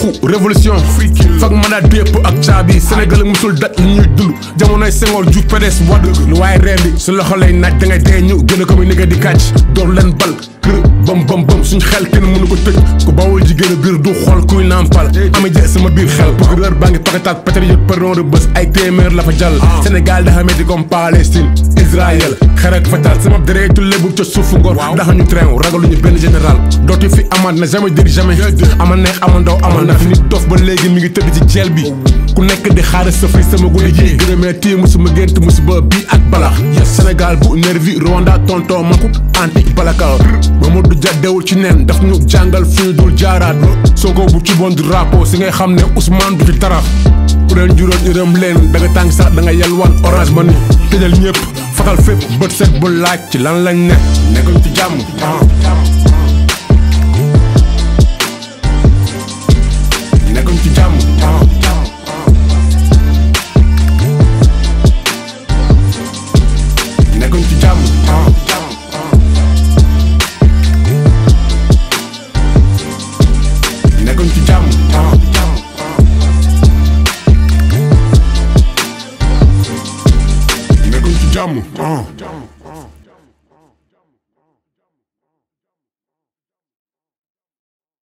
yuuxu révolution fag mandat bépp ak caabi Sénégal musul dat li ñuy dund jamonoy Senghor Diouf PDS Wade lu waaye rendi su loxo lay naaj da ngay dee ñu gën a ko muy nigga di kàcc door leen bal kër bam bam bam suñ xel kenn mënu ko tëj ku bawul jigéen a biir du xool kuy nàmpal ama jë sama biir xel procureur baa ngi pakataat patriote pardon de bés ay téeméer la fa jàll Sénégal dafa metti comme Palestine Israël xerak fatal sama deretu lébu ca suufu ngor daxa ñu train ragaluñu benn général dootu fi amaat na jamais dire jamais ama neex ama ndaw ama ndax nit dof ba léegi mi ngi tëdd ci jeel bi ku nekk di xaar sa fay sama guddi ji gërëmee tii musuma gént musiba bii ak balax Sénégal bu nervi Rwanda tonton Maku antique balaka Mamadou Dia dewul ci nen daf ñu jàngal fu ñu dul jaaraat Sonko bu ci bon du rapport si ngay xam ne Ousmane du ci tarax ku leen juróon yërëm leen da nga tàng sax da nga yalwaan orange man ni tëjal ñëpp fatal fépp bët set bu laaj ci lan lañ ne nekkuñ ci jàmm